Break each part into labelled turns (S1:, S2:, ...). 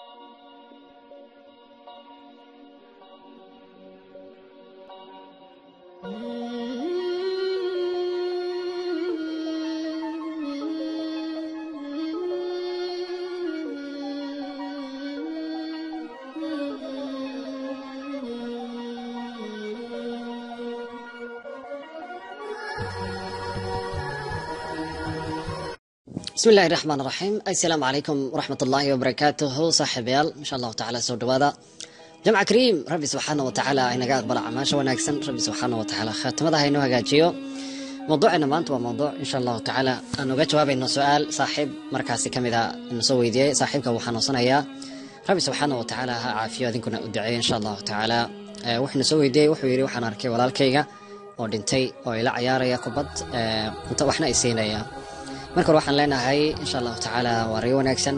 S1: bismi illaahi raxmaan raxiim assalaamu calaykum waraxmat ullaahi wabarakaatuhu saaxiibayaal insha allahu tacala soo dhawaada jamca kariim rabbi subxaana wa tacaala inaga aqbala acmaasha wanaagsan rabbi subxaana wa tacaala khaatimada ha inoo hagaajiyo mawduucina maanta waa mawduuc insha allahu tacaala aan uga jawaabayno su-aal saaxiib markaasi ka mid a ina soo weydiiyey saaxiibka wuu xanuunsanayaa rabbi subxaana wa tacaala ha caafiyo adinkuna u duceeyo insha allahu tacaala wuxuuna soo weydiiyey wuxuu yidhi waxaan arkay walaalkayga oo dhintay oo ila cayaaraya kubad inta waxna ay siinaya marka hore waxaan leenahay insha allahu tacaala waa riyo wanaagsan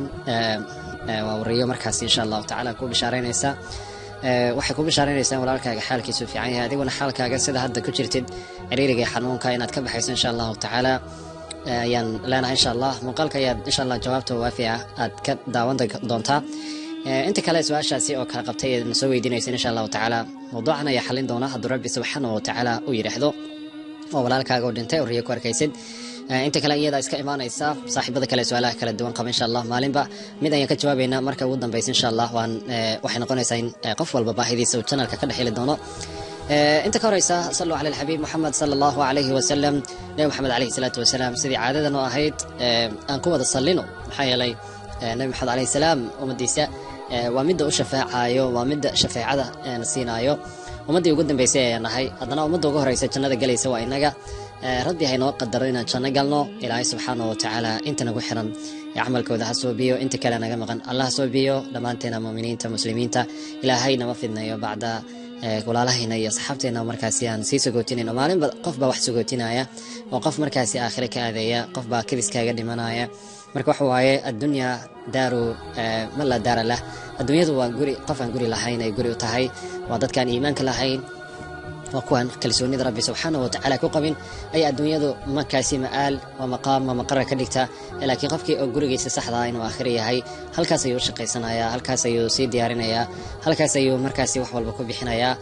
S1: waa riyo markaas insha allahu tacaala ku bishaaraynaysa waxay ku bishaaraynaysaa walaalkaaga xaalkiisu fiican yahay adiguna xaalkaaga sida hadda ku jirtid ciriiriga xanuunka inaad ka baxayso insha allahu tacaala ayaan leenahay insha allah muuqaalka ayaad insha allah jawaabta waafi ah aad ka daawan doontaa inta kale su-aashaasi oo kala qabtay eed na soo weydiinaysan insha allahu tacaala mawduucan ayaa xalin doona hadduu rabbi subxaana wa tacaala u yidhaahdo oo walaalkaaga oo dhintay oo riyo ku arkaysid inta kale iyada iska imaanaysa saaxiibada kale su-aalaha kala duwan qaba insha allah maalinba mid ayaan ka jawaabaynaa marka ugu dambeysa insha allah waan waxay noqonaysaa in qof walba baahidiisa uu janalka ka dhexheli doono inta ka horeysa saluu cala alxabiib moxamed sala allahu calayhi wasalam nebi moxamed calayhi salaatu wasalaam sidii caadadan oo ahayd aan ku wada sallino maxaa yeelay nebi moxamed calayhi salaam ummadiisa waa midda u shafeecayo waa midda shafeecada na siinaayo ummaddii ugu dambeysay ayaan nahay haddana ummadda ugu horeysa jannada galaysa waa inaga rabbi haynoo qadaro inaan janno galno ilaahay subxaana wa tacaala inta nagu xiran ee camalkooda ha soobiyo inta kale naga maqan allah ha soobiyo dhammaanteena muuminiinta muslimiinta ilaahay nama fidnayo bacda walaalahayna iyo asxaabteena markaasi aan sii sagootinayno maalinba qofbaa wax sagootinaya oo qof markaasi aakhire ka aadeeya qofbaa kadiskaaga dhimanaya marka waxa waaye addunyaa daaru ma laa daara lah adduunyadu waa guri qof aan guri lahayn ay guri u tahay waa dadkaan iimaanka lahayn waa kuwaan kalsoonida rabbi subxaana wa tacaala ku qabin ayaa adduunyadu markaasi ma'aal waa maqaam waa maqara ka dhigta laakiin qofkii oo gurigiisa saxdaa inuu aakhir yahay halkaas ayuu shaqaysanayaa halkaas ayuu sii diyaarinayaa halkaas ayuu markaasi wax walba ku bixinayaa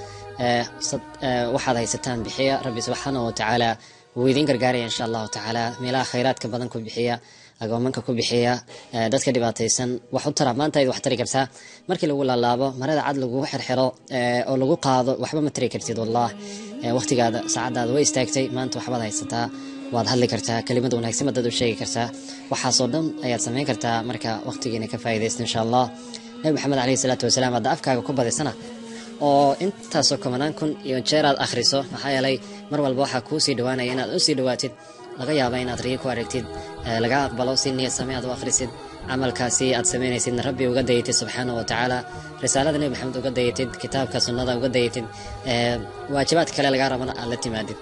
S1: waxaad haysataan bixiya rabbi subxaana wa tacaala wuu idiin gargaaraya insha allahu tacaala meelaha khayraadka badan ku bixiya agoomanka ku bixiya dadka dhibaataysan wax u tara maanta wax tari kartaa markii lagu laalaabo marada cad lagugu xirxiro oo lagu qaado waxba ma tari kartid wallah waqtigaada saacadaada way istaagtay maanta waxbaad haysataa waad hadli kartaa kelimad wanaagsan baad dad u sheegi kartaa waxaasoo dhan ayaad samayn kartaa marka waqtigiina ka faa'iidaysta insha allah nabi maxamed calayhi salaatu wasalaam hadda afkaaga ku badisana oo intaasoo kobanaan kun iyo jeer aad akhriso maxaa yeelay mar walba waxaa kuu sii dhawaanaya inaad u sii dhawaatid laga yaaba inaad riyo ku aragtid laga aqbalo si niyad same aad u akhrisid camalkaasi aad samaynaysidna rabbi uga dayatid subxaana wa tacaala risaalada nebi maxamed uga dayatid kitaabka sunnada uga dayatid waajibaadka kale lagaa rabana aad la timaadid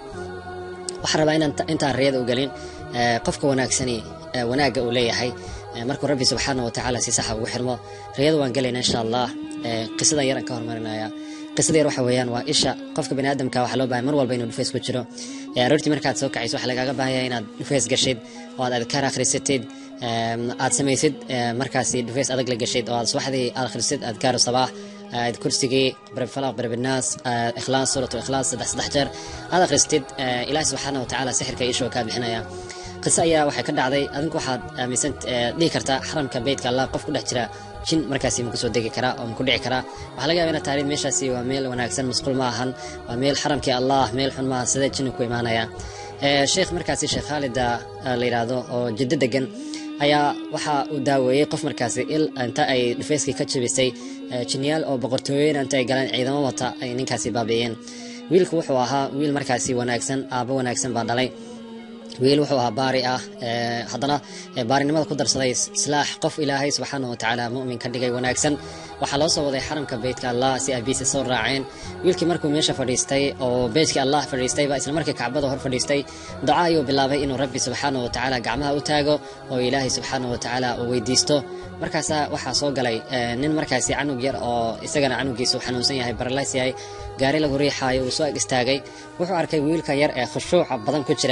S1: waxaan rabaa inaan intaan riyada u gelin qofka wanaagsani wanaagga uu leeyahay markuu rabbi subxaana wa tacaala si saxa ugu xirmo riyada waan gelayna insha allah qisadan yaran ka hormarinaya qisada yar waxa weeyaan waa isha qofka bani aadamka waxaa loo bahay mar walba inuu dhufays ku jiro aroortii markaad soo kacayso waxaa lagaaga baahaya inaad dhufays gashid oo aad adkaar akhrisatid aad samaysid markaasi dhufays adag la gashid oo aad subaxdii aad akhrisid adkaaru sabaax kursigii barfalaq barbinaas ikhlaas suuratu ikhlaas saddex saddex jeer aad akhristid ilaahi subxaana wa tacaala sixirka ishoo kaa bixinaya qiso ayaa waxay ka dhacday adinku waxaad aaminsan dhihi kartaa xaramka beytka allah qof ku dhex jira jin markaasi ma kusoo degi karaa oo ma ku dhici karaa waxaa laga yaba inaad taariid meeshaasi waa meel wanaagsan masquul ma ahan waa meel xaramkii allah meel xun maaha sidee jinni ku imaanaya sheekh markaasi sheekh khaalida la yidhaahdo oo jiddo degan ayaa waxa uu daaweeyey qof markaasi il inta ay dhufeyskii ka jabisay jinniyaal oo boqortooyin inta ay galeen ciidamo wata ay ninkaasi baabi'iyeen wiilku wuxuu ahaa wiil markaasi wanaagsan aabbo wanaagsan baa dhalay wiil wuxuu ahaa baari ah haddana baarinimada ku darsaday islaax qof ilaahay subxaana wa tacaala mu'min ka dhigay wanaagsan waxaa loo soo waday xaramka beytka allah si aabiisa soo raaceen wiilkii markuu meesha fadhiistay oo beytkii allah fadhiistay baa isla markii kacbada hor fadhiistay duca ayuu bilaabay inuu rabbi subxaana wa tacaala gacmaha u taago oo ilaahay subxaana wa tacaala uu weydiisto markaasaa waxaa soo galay nin markaasi canug yar oo isagana canugiisu xanuunsan yahay baralays yahay gaari lagu riixaayo uu soo ag istaagay wuxuu arkay wiilka yar ee khushuuca badan ku jira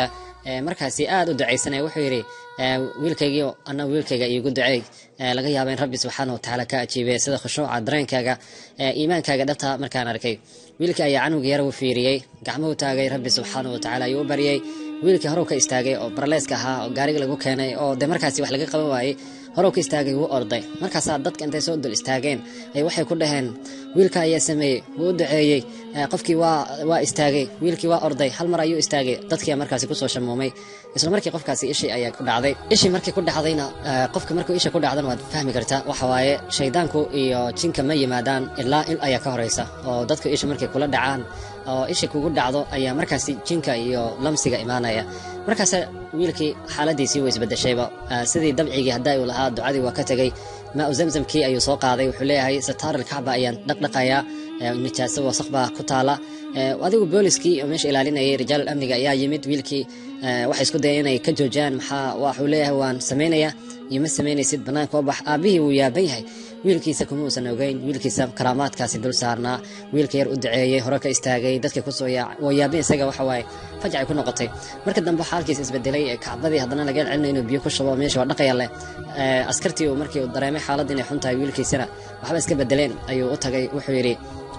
S1: markaasi aad u ducaysanaya wuxuu yidhi wiilkaygii ana wiilkayga iigu duceey laga yaaba in rabbi subxaana watacaala ka ajiibay sida khushuuca dareenkaaga iimaankaaga dhabta markaan arkay wiilkii ayaa canuga yar u fiiriyey gacmuhu taagay rabbi subxaana watacaala ayuu u baryay wiilkii horow ka istaagay oo barleyska ahaa oo gaariga lagu keenay oo de markaasi wax laga qaban waayey horow ka istaagay wuu orday markaasaa dadka intay soo dul istaageen ay waxay ku dhaheen wiilka ayaa sameeyey wuu u duceeyey qofkii waa waa istaagay wiilkii waa orday hal mar ayuu istaagay dadkii markaasi kusoo shamuumay isla markii qofkaasi ishii ayaa ku dhacday ishii markii ku dhacdayna qofka markuu isha ku dhacdana waad fahmi kartaa waxa waaye shaydaanku iyo jinka ma yimaadaan ilaa il ayaa ka horeysa oo dadku isha markay kula dhacaan oo isha kugu dhacdo ayaa markaasi jinka iyo lamsiga imaanaya markaas wiilkii xaaladiisii way isbedeshayba sidii dabcigii haddaa uu lahaa ducadii waa ka tegey maa u zamzamkii ayuu soo qaaday wuxuu leeyahay sataar alkacba ayaan dhaqdhaqayaa nijaaso wasaq baa ku taala adigu booliskii oo meesha ilaalinayay rijaalul amniga ayaa yimid wiilkii waxay isku dayeen inay ka joojiyaan maxaa waxuu leeyahay waan samaynayaa iyo ma samaynaysid bannaanka oo bax aabbihii wuu yaaban yahay wiilkiisa kuma uusan ogeyn wiilkiisa karaamaadkaasi dul saarnaa wiilka yar u duceeyey hore ka istaagay dadka kusoo yaac waa yaabin isaga waxa waaye fajacay ku noqotay marka dambe xaalkiisa isbedelay kacbadii haddana laga celinayo inuu biyo ku shubo meesha waa dhaqaya leh askartii uu markii uu dareemay xaaladda inay xun tahay wiilkiisana waxba iska bedeleen ayuu u tagay wuxuu yidhi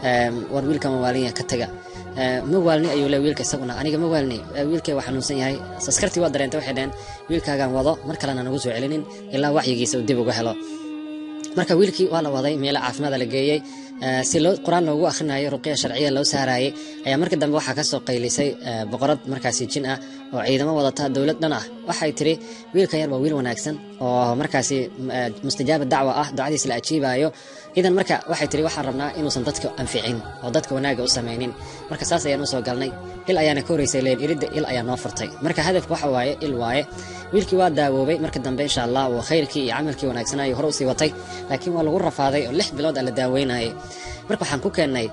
S1: war wiilka ma waalinya ka taga ma waalni ayuu le wiilka isaguna aniga ma waalni wiilkay waa xanuunsan yahay askartii waa dareentay waxay dhaheen wiilkaagaan wado mar kalena nagu soo celinin ilaa waxyigiisa uu dib uga helo marka wiilkii waa la waday meelo caafimaada la geeyey si loo qur-aan loogu akhrinayo ruqya sharciya loo saarayay ayaa marka dambe waxaa kasoo qaylisay boqorad markaasi jin ah oo ciidamo wadata dowlad dhan ah waxay tiri wiilka yar waa wiil wanaagsan oo markaasi mustajaaba dacwa ah ducadiis la ajiibayo idan marka waxay tiri waxaan rabnaa inuusan dadka anficin oo dadka wanaaga u samaynin marka saas ayaan usoo galnay il ayaana ka horeysay leen iridda il ayaa noo furtay marka hadafka waxa waaye il waaye wiilkii waa daawoobay marka dambe insha allah uu khayrkii iyo camalkii wanaagsanaayo hore usii watay laakiin waa lagu rafaaday oo lix bilood a la daaweynayay marka waxaan ku keennay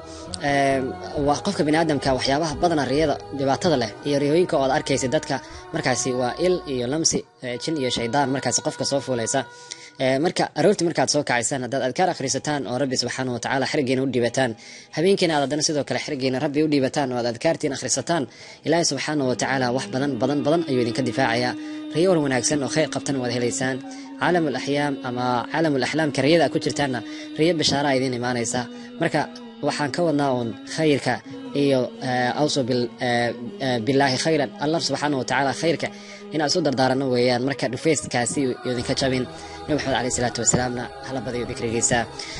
S1: waa qofka biniaadamka waxyaabaha badana riyada dhibaatada leh iyo riyooyinka oo ad arkaysa dadka markaasi waa il iyo lamsi jin iyo shaydaan markaasi qofka soo fuulaysa marka aroortii markaad soo kacaysaan haddaad adkaar akhrisataan oo rabbi subxaana watacaala xirigiina u dhiibataan habeenkiina aad haddana sidoo kale xirigiina rabbi u dhiibataan oo aad adkaartiin akhrisataan ilaahi subxaana watacaala wax badan badan badan ayuu idinka difaacayaa riyo war wanaagsan oo khayr qabtan waad helaysaan caalam alaxyaam ama caalam alaxlaamka riyada ku jirtaanna riyo bishaaraa idiin imaanaysa marka waxaan ka wadnaa uun khayrka iyo awso bilaahi khayran allah subxaana watacaala khayrka inaan isu dardaarano weeyaan marka dhufeyskaasi idinka jabin nabi maxamed caleyh salaatu wasalaamna hala badayo dikrigiisa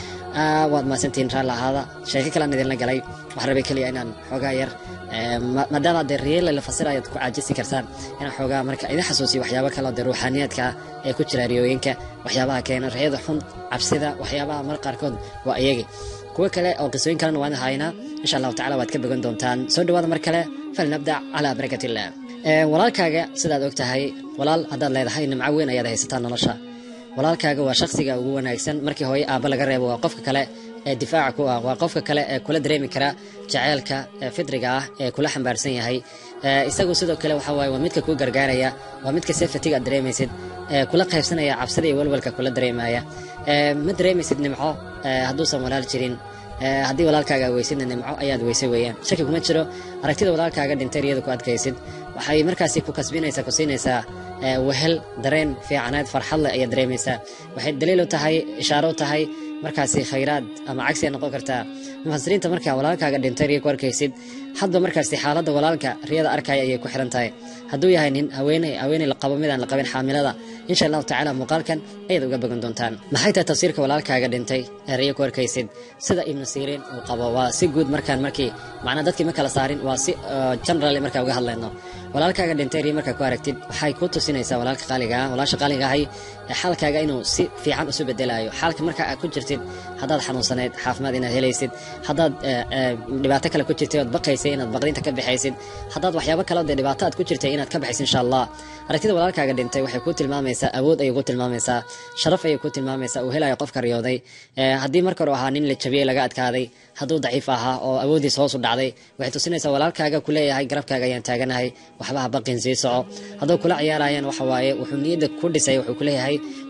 S1: waad mahadsantihiin raalli ahaada sheeko kalean idinla galay waxaan rabay keliya inaan xoogaa yar maadaama dee riyeela la fasirayo ad ku caajisi kartaan inaan xoogaa marka idin xasuusiyo waxyaabo kale oo dee ruuxaaniyaadka ah ee ku jira riyooyinka waxyaabaha keena riyada xun cabsida waxyaabaha mar qaarkood waa iyagi kuwo kale oo qisooyin kalena waan haynaa insha allahu tacala waad ka bogan doontaan soo dhawaada mar kale falnabdac calaa barakat illah walaalkaaga sidaad og tahay walaal haddaad leedahay nimco weyn ayaad haysataa nolosha walaalkaaga waa shakhsiga ugu wanaagsan markii hooye aabba laga reebo waa qofka kale ee difaaca ku ah waa qofka kale ee kula dareemi kara jaceylka fidriga ah ee kula xambaarsan yahay isagu sidoo kale waxa waaye waa midka kuu gargaaraya waa midka sefatiga aad dareemaysid kula qaybsanaya cabsida iyo walwalka kula dareemaya ma dareemaysid nimco hadduusan walaal jirin haddii walaalkaaga weysidna nimco ayaad weysay weeyaan shaki kuma jiro aragtida walaalkaaga dhintay riyada ku adkaysid waxay markaasi ku kasbinaysaa ku siinaysaa wehel dareen fiicanaad farxad leh ayaad dareemaysaa waxay daliil u tahay ishaaro u tahay markaasi khayraad ama cagsi ay noqon kartaa mufasiriinta markaa walaalkaaga dhintay riya ku arkaysid hadba markaasi xaaladda walaalka riyada arkaya ayay ku xiran tahay hadduu yahay nin haweeney haweeney la qabo midaan la qabin xaamilada insha allahu tacaala muuqaalkan ayaad uga bogan doontaan maxay tahay tafsiirka walaalkaaga dhintay ee riya ku arkaysid sida ibnu siriin uu qabo waa si guud markaan markii macnaa dadkii ma kala saarin waa si general markaa uga hadlayno walaalkaaga dhintay riya markaa ku aragtid waxay ku tusinaysaa walaalka qaaliga ah walaasha qaaliga ahay xaalkaaga inuu si fiican isu bedelayo xaalka markaa aad ku jirtid haddaad xanuunsanayd caafimaad inaad helaysid haddaad dhibaato kale ku jirtay ood baqaysay inaad baqdinta ka baxaysid haddaad waxyaabo kale dee dhibaato aad ku jirtay inaad ka baxaysid insha allah aragtida walaalkaaga dhintay waxay ku tilmaamaysaa awood ayay ku tilmaamaysaa sharaf ayay ku tilmaamaysaa uu helayo qofka riyooday haddii marka hore ahaa nin la jabiyey laga adkaaday hadduu daciif ahaa oo awoodiis hoos u dhacday waxay tusinaysaa walaalkaaga ku leeyahay garabkaaga ayaan taaganahay waxbaha baqin sii soco hadduu kula ciyaarayaan waxa waaye wuxuu niyadda ku dhisay wuxuu ku leeyahay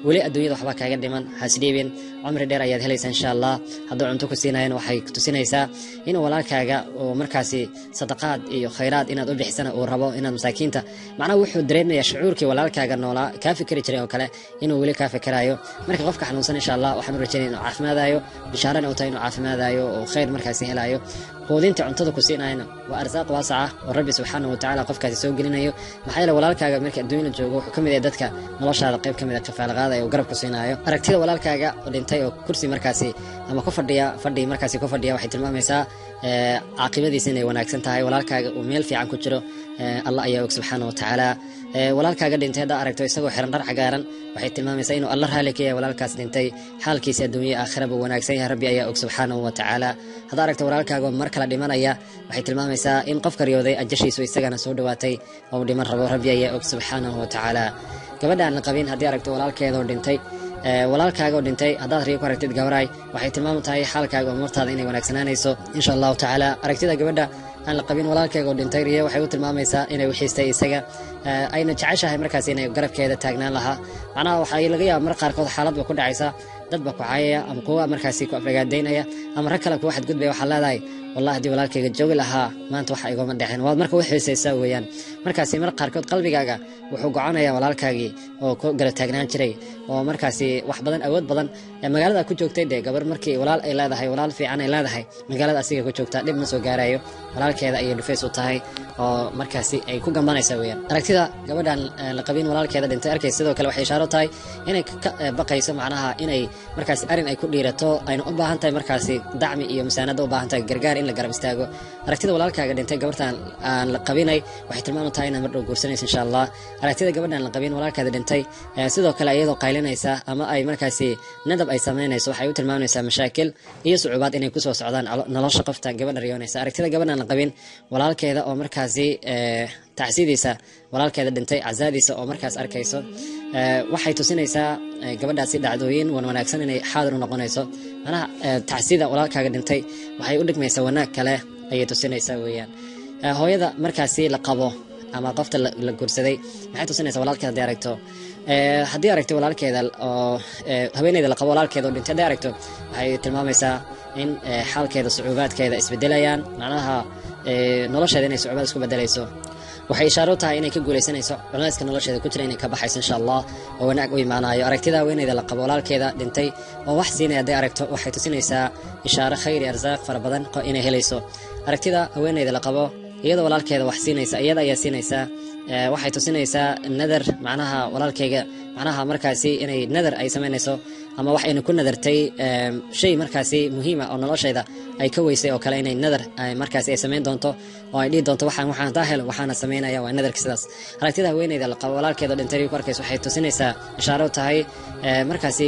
S1: weli adduunyada waxba kaaga dhiman hasdhiibin cumri dheer ayaad helaysaa insha allah hadduu cunto ku siinayan waxay tusinaysaa inuu walaalkaaga oo markaasi sadaqaad iyo khayraad inaad u bixisana uu rabo inaad masaakiinta macnaha wuxuu dareemayaa shucuurkii walaalkaaga noolaa kaa fikri jiray oo kale inuu weli kaa fikiraayo marka qofka xanuunsan insha allah waxaan u rajaynaya inuu caafimaadayo bishaarana u tahay inuu caafimaadayo oo khayr markaasi helayo quudinta cuntada ku siinayana waa arsaaq waasaca oo rabbi subxaanahu watacaala qofkaasi soo gelinayo maxaa yeele walaalkaaga marka adduunya la joogo wuxuu ka mid yahay dadka noloshaada qayb ka mid a kafaalaqaadaya oo garab ku siinaayo aragtida walaalkaaga oo dhintay oo kursi markaasi ama ku fadhiya fadhi markaasi ku fadhiya waxay tilmaamaysaa caaqibadiisa inay wanaagsan tahay walaalkaaga uu meel fiican ku jiro allah ayaa og subxaana watacaala walaalkaaga dhintay haddaa aragto isagoo xiran dhar cagaaran waxay tilmaamaysaa inuu alla raali ka yahay walaalkaas dhintay xaalkiisa adduunya aakhiraba wanaagsan yahay rabbi ayaa og subxaanahu watacaala haddaa aragto walaalkaaga mar kale dhimanaya waxay tilmaamaysaa in qofka riyooday ajashiisu isagana soo dhowaatay oo uu dhiman rabo rabbi ayaa og subxaanahu watacaala gabadha aan la qabin haddii aragto walaalkeedoo dhintay walaalkaaga oo dhintay haddaad riyo ku aragtid gabaraay waxay tilmaam tahay xaalkaaga umuurtaada inay wanaagsanaanayso insha allahu tacaala aragtida gabadha aan la qabin walaalkeega oo dhintay riyo waxay u tilmaamaysaa inay wixiistay isaga ayna jeceshahay markaas inay garabkeeda taagnaan lahaa macnaha waxay laga yaaba mar qaarkood xaalad ba ku dhacaysa dad ba ku caayaya ama kuwa markaasi ku afragaadaynaya ama rag kale kuwa xadgudbaya waxaa leedahay wallahi haddii walaalkayga joogi lahaa maanta waxa igoma dhexin waad marka u xiisaysaa weeyaan markaasi mar qaarkood qalbigaaga wuxuu goconaya walaalkaagii oo ku garab taagnaan jiray oo markaasi wax badan awood badan magaalada ku joogtay dee gabar markii walaal ay leedahay walaal fiican ay leedahay magaalada asiga ku joogtaa dhib ma soo gaarayo walaalkeeda ayay dhufays u tahay oo markaasi ay ku gambanaysa weeyaan aragtida gabadhan la qabin walaalkeeda dhintay arkay sidoo kale waxay ishaaro tahay inay ka baqayso macnaha inay markaasi arin ay ku dhiirato ayna u baahan tahay markaasi dacmi iyo masaanada u baahan tahay gargaar in la garab istaago aragtida walaalkaaga dhintay gabartan aan la qabinay waxay tilmaam tahay inaad mardhow guursanaysa insha allah aragtida gabadhan la qabin walaalkaada dhintay sidoo kale iyadoo qaylinaysa ama ay markaasi nadab ay samaynayso waxay u tilmaamaysaa mashaakil iyo sucuubaad inay kusoo socdaan nolosha qofta gabadha riyoonaysa aragtida gabadhan la qabin walaalkeeda oo markaasi tacsidiisa walaalkeeda dhintay cazaadiisa oo markaas arkayso waxay tusinaysaa gabadhaasi dhacdooyin wan wanaagsan inay xaadir u noqonayso manaha tacsida walaalkaaga dhintay waxay u dhigmaysaa wanaag kale ayay tusinaysaa weeyaan hooyada markaasi la qabo ama qofta la guursaday maxay tusinaysaa walaalkeeda haddii aragto haddii aragto walaalkeeda oo haweeneyda la qabo walaalkeeda oo dhintay haddii aragto waxay tilmaamaysaa in xaalkeeda sucuubaadkeeda isbedelayaan macnaha nolosheeda inay sucuubaad isku bedelayso waxay ishaaro tahay inay ka guulaysanayso culayska nolosheeda ku jira inay ka baxayso insha allah oo wanaag u imaanayo aragtida haweeneyda la qabo walaalkeeda dhintay oo wax siinaya hadday aragto waxay tusinaysaa ishaaro khayri arsaaq fara badan inay helayso aragtida haweeneyda la qabo iyadoo walaalkeeda wax siinaysa iyada ayaa siinaysaa waxay tusinaysaa nadar macnaha walaalkeyga macnaha markaasi inay nadar ay samaynayso ama wax ayna ku nadartay shay markaasi muhiima oo nolosheeda ay ka weysay oo kale inay nadar markaasi ay samayn doonto oo ay dhihi doonto waxaan waxaan taa helo waxaana samaynaya waa nadarka sidaas aragtida haweeneyda la qabo walaalkeeda dhintay ku arkaysa waxay tusinaysaa ishaaro tahay markaasi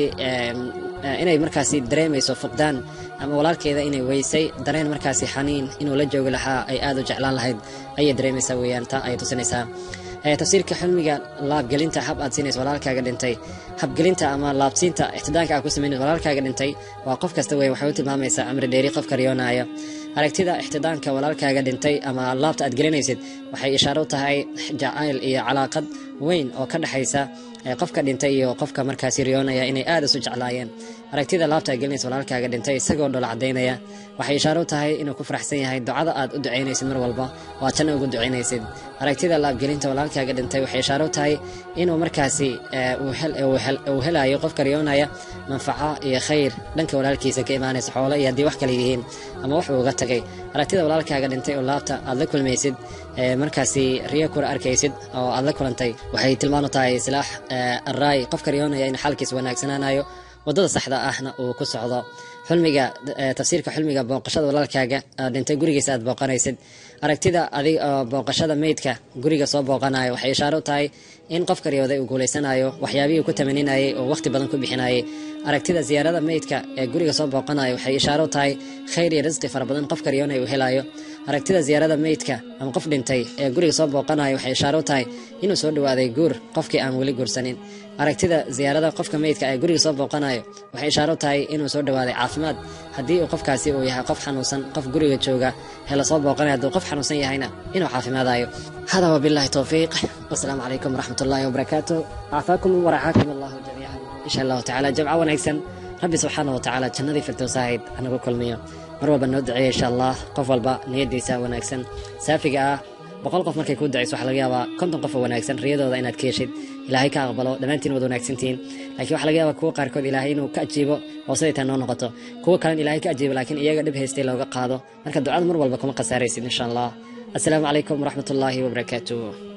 S1: inay markaasi dareemayso fuqdaan ama walaalkeeda inay weysay dareen markaasi xaniin inuu la joogi lahaa ay aad u jeclaan lahayd ayay dareemaysaa weeyaan taa ayay tusinaysaa tafsiirka xilmiga laabgelinta hab aad siinaysa walaalkaaga dhintay habgelinta ama laabsiinta ixtidaanka aad ku samaynaysa walaalkaaga dhintay waa qof kasta wey waxay u tilmaamaysaa amri dheeri qofka riyoonaya aragtida ixtidaanka walaalkaaga dhintay ama laabta aad gelinaysid waxay ishaaro u tahay jacayl iyo calaaqad weyn oo ka dhexaysa qofka dhintay iyo qofka markaasi riyoonaya inay aad isu jeclaayeen aragtida laabta aad gelinaysa walaalkaaga dhintay isagoo dhola cadaynaya waxay ishaaro u tahay inuu ku faraxsan yahay ducada aad u ducaynaysid mar walba oo aad janna ugu ducaynaysid aragtida laabgelinta walaalkaaga dhintay waxay ishaaro u tahay inuu markaasi uu helayo qofka riyoonaya manfaco iyo khayr dhanka walaalkiisa ka imaanaysa xoolo iyo haddii wax kale yihiin ama wax uu uga tagay aragtida walaalkaaga dhintay oo laabta aad la kulmaysid markaasi riyo kula arkaysid oo aad la kulantay waxay tilmaanu tahay silaax araay qofka riyoonaya in xaalkiisa wanaagsanaanayo wadada saxda ahna uu ku socdo xulmiga tafsiirka xulmiga booqashada walaalkaaga dhintay gurigiisa aad booqanaysid aragtida adig booqashada meydka guriga soo booqanayo waxay ishaaro u tahay in qofka riyooday uu guulaysanayo waxyaabihii ku tamaninayay oo waqti badan ku bixinayay aragtida ziyaarada meydka ee guriga soo booqanayo waxay ishaaro u tahay khayr iyo risqi fara badan qofka riyoonaya uu helayo aragtida ziyaarada meydka ama qof dhintay ee guriga soo booqanayo waxay ishaaro u tahay inuu soo dhawaaday guur qofkii aan weli guursanin aragtida ziyaarada qofka meydka ee guriga soo booqanayo waxay ishaaro u tahay inuu soo dhawaaday caafimaad haddii uu qofkaasi uu yahay qof xanuunsan qof guriga jooga hela soo booqanaya hadduu qof xanuunsan yahayna inuu caafimaadayo hada wabillahi towfiiq wasalaamu calaykum waraxmat ullahi wabarakaatu cafaakum waracaakum allahu jamiican insha allahu tacaala jamco wanaagsan rabbi subxaana wa tacaala jannadii firdowsahayd anagu kulmiyo mar walba noo duceeya insha allah qof walba niyadiisa wanaagsan saafiga ah boqol qof markay kuu ducayso waxaa laga yaabaa konton qof oo wanaagsan riyadooda inaad ka heshid ilaahay ka aqbalo dhammaantiin wad wanaagsantihiin laakiin waxaa laga yaabaa kuwa qaarkood ilaahay inuu ka ajiibo hoosaday taa noo noqoto kuwa kalena ilaahay ka ajiibo laakiin iyaga dhib haystay looga qaado marka ducada mar walba kuma khasaaraysid insha allah assalaamu calaykum waraxmatullaahi wabarakaatuh